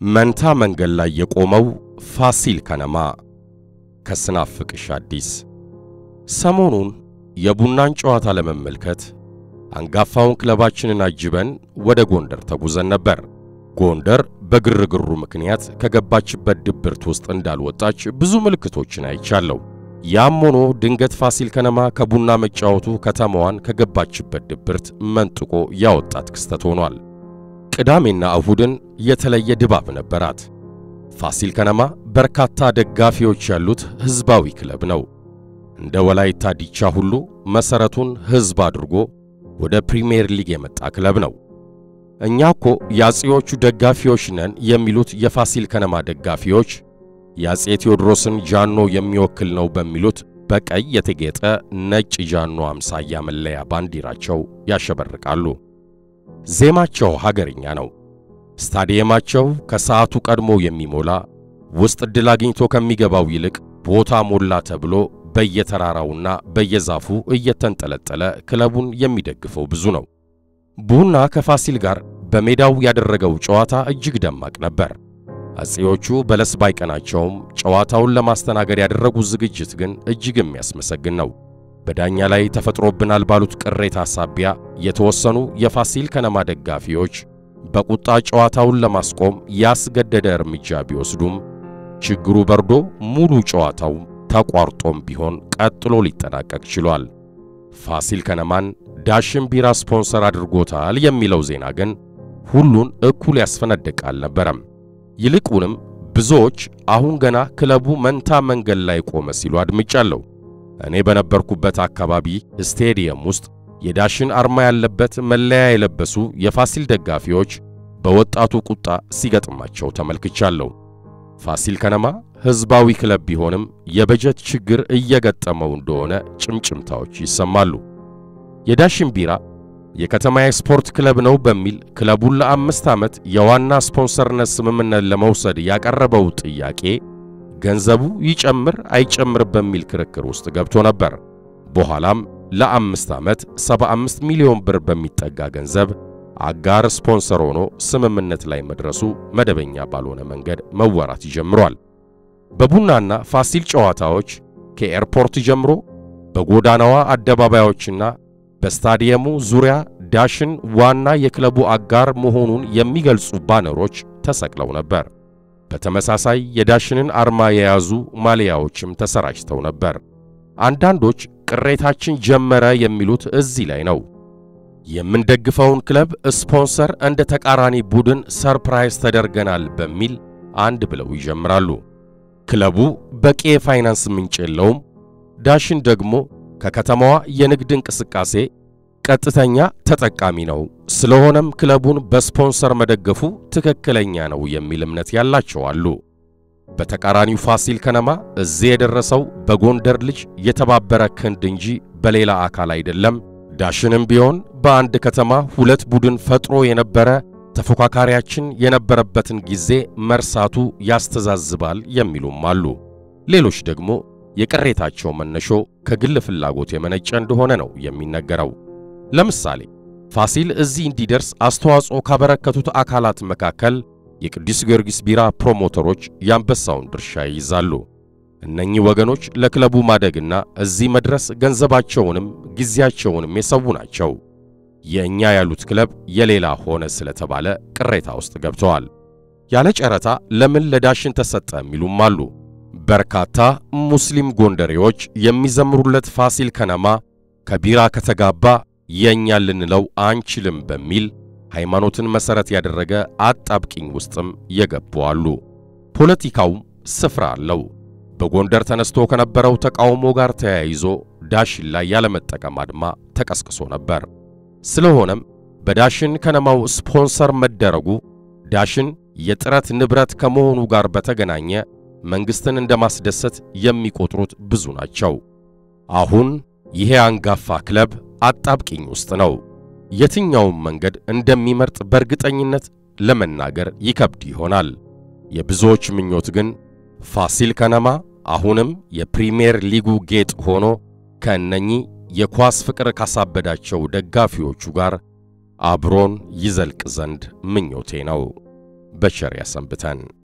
መንታ መንገድ ላይ የቆመው ፋሲል ከነማ ከስናፍቅሽ አዲስ። ሰሞኑን የቡናን ጨዋታ ለመመልከት አንጋፋውን ክለባችንን አጅበን ወደ ጎንደር ተጉዘን ነበር። ጎንደር በግርግሩ ምክንያት ከገባችበት ድብርት ውስጥ እንዳልወጣች ብዙ ምልክቶችን አይቻለሁ። ያም ሆኖ ድንገት ፋሲል ከነማ ከቡና መጫወቱ ከተማዋን ከገባችበት ድብርት መንጥቆ ያወጣት ክስተት ሆኗል። ቅዳሜና እሁድን የተለየ ድባብ ነበራት። ፋሲል ከነማ በርካታ ደጋፊዎች ያሉት ሕዝባዊ ክለብ ነው። እንደ ወላይታ ዲቻ ሁሉ መሠረቱን ሕዝብ አድርጎ ወደ ፕሪሚየር ሊግ የመጣ ክለብ ነው። እኛ እኮ የአፄዎቹ ደጋፊዎች ነን የሚሉት የፋሲል ከነማ ደጋፊዎች የአፄ ቴዎድሮስን ጃኖ የሚወክል ነው በሚሉት በቀይ የተጌጠ ነጭ ጃኖ አምሳያ መለያ ባንዲራቸው ያሸበርቃሉ። ዜማቸው ሀገርኛ ነው። ስታዲየማቸው ከሰዓቱ ቀድሞ የሚሞላ ውስጥ ዕድል አግኝቶ ከሚገባው ይልቅ ቦታ ሞላ ተብሎ በየተራራውና በየዛፉ እየተንጠለጠለ ክለቡን የሚደግፈው ብዙ ነው። ቡና ከፋሲል ጋር በሜዳው ያደረገው ጨዋታ እጅግ ደማቅ ነበር። አፄዎቹ በለስ ባይቀናቸውም ጨዋታውን ለማስተናገድ ያደረጉት ዝግጅት ግን እጅግ የሚያስመሰግን ነው። በዳኛ ላይ ተፈጥሮብናል ባሉት ቅሬታ ሳቢያ የተወሰኑ የፋሲል ከነማ ደጋፊዎች በቁጣ ጨዋታውን ለማስቆም ያስገደደ እርምጃ ቢወስዱም ችግሩ በርዶ ሙሉ ጨዋታው ተቋርጦም ቢሆን ቀጥሎ ሊጠናቀቅ ችሏል። ፋሲል ከነማን ዳሽን ቢራ ስፖንሰር አድርጎታል የሚለው ዜና ግን ሁሉን እኩል ያስፈነድቅ አልነበረም። ይልቁንም ብዙዎች አሁን ገና ክለቡ መንታ መንገድ ላይ ቆመ ሲሉ አድምጫለሁ። እኔ በነበርኩበት አካባቢ ስቴዲየም ውስጥ የዳሽን አርማ ያለበት መለያ የለበሱ የፋሲል ደጋፊዎች በወጣቱ ቁጣ ሲገጥማቸው ተመልክቻለሁ። ፋሲል ከነማ ሕዝባዊ ክለብ ቢሆንም የበጀት ችግር እየገጠመው እንደሆነ ጭምጭምታዎች ይሰማሉ። የዳሽን ቢራ የከተማ የስፖርት ክለብ ነው በሚል ክለቡን ለአምስት ዓመት የዋና ስፖንሰርነት ስምምነት ለመውሰድ ያቀረበው ጥያቄ ገንዘቡ ይጨምር አይጨምር በሚል ክርክር ውስጥ ገብቶ ነበር። በኋላም ለአምስት ዓመት 75 ሚሊዮን ብር በሚጠጋ ገንዘብ አጋር ስፖንሰር ሆኖ ስምምነት ላይ መድረሱ መደበኛ ባልሆነ መንገድ መወራት ጀምሯል። በቡናና ፋሲል ጨዋታዎች ከኤርፖርት ጀምሮ በጎዳናዋ አደባባዮችና በስታዲየሙ ዙሪያ ዳሽን ዋና የክለቡ አጋር መሆኑን የሚገልጹ ባነሮች ተሰቅለው ነበር። በተመሳሳይ የዳሽንን አርማ የያዙ ማሊያዎችም ተሰራጭተው ነበር። አንዳንዶች ቅሬታችን ጀመረ የሚሉት እዚህ ላይ ነው። የምንደግፈውን ክለብ ስፖንሰር እንደ ተቃራኒ ቡድን ሰርፕራይዝ ተደርገናል በሚል አንድ ብለው ይጀምራሉ። ክለቡ በቂ የፋይናንስ ምንጭ የለውም። ዳሽን ደግሞ ከከተማዋ የንግድ እንቅስቃሴ ቀጥተኛ ተጠቃሚ ነው። ስለሆነም ክለቡን በስፖንሰር መደገፉ ትክክለኛ ነው የሚል እምነት ያላቸው አሉ። በተቃራኒው ፋሲል ከነማ እዚህ የደረሰው በጎንደር ልጅ የተባበረ ክንድ እንጂ በሌላ አካል አይደለም። ዳሽንም ቢሆን በአንድ ከተማ ሁለት ቡድን ፈጥሮ የነበረ ተፎካካሪያችን የነበረበትን ጊዜ መርሳቱ ያስተዛዝባል የሚሉም አሉ። ሌሎች ደግሞ የቅሬታቸው መነሾ ከግል ፍላጎት የመነጨ እንደሆነ ነው የሚነገረው። ለምሳሌ ፋሲል እዚህ እንዲደርስ አስተዋጽኦ ካበረከቱት አካላት መካከል የቅዱስ ጊዮርጊስ ቢራ ፕሮሞተሮች የአንበሳውን ድርሻ ይይዛሉ። እነኚህ ወገኖች ለክለቡ ማደግና እዚህ መድረስ ገንዘባቸውንም ጊዜያቸውንም የሰው ናቸው። የእኛ ያሉት ክለብ የሌላ ሆነ ስለተባለ ቅሬታ ውስጥ ገብተዋል። ያለ ጨረታ ለምን ለዳሽን ተሰጠ የሚሉም አሉ። በርካታ ሙስሊም ጎንደሬዎች የሚዘምሩለት ፋሲል ከነማ ከቢራ ከተጋባ የእኛ ልንለው አንችልም በሚል ሃይማኖትን መሠረት ያደረገ አጣብቂኝ ውስጥም የገቡ አሉ። ፖለቲካውም ስፍራ አለው። በጎንደር ተነስቶ ከነበረው ተቃውሞ ጋር ተያይዞ ዳሽን ላይ ያለመጠቀም አድማ ተቀስቅሶ ነበር። ስለሆነም በዳሽን ከነማው ስፖንሰር መደረጉ ዳሽን የጥረት ንብረት ከመሆኑ ጋር በተገናኘ መንግሥትን እንደማስደሰት የሚቆጥሩት ብዙ ናቸው። አሁን ይሄ አንጋፋ ክለብ አጣብቂኝ ውስጥ ነው። የትኛውም መንገድ እንደሚመርጥ በእርግጠኝነት ለመናገር ይከብድ ይሆናል። የብዙዎች ምኞት ግን ፋሲል ከነማ አሁንም የፕሪሚየር ሊጉ ጌጥ ሆኖ ከእነኚህ የኳስ ፍቅር ካሳበዳቸው ደጋፊዎቹ ጋር አብሮን ይዘልቅ ዘንድ ምኞቴ ነው። በቸር ያሰንብተን።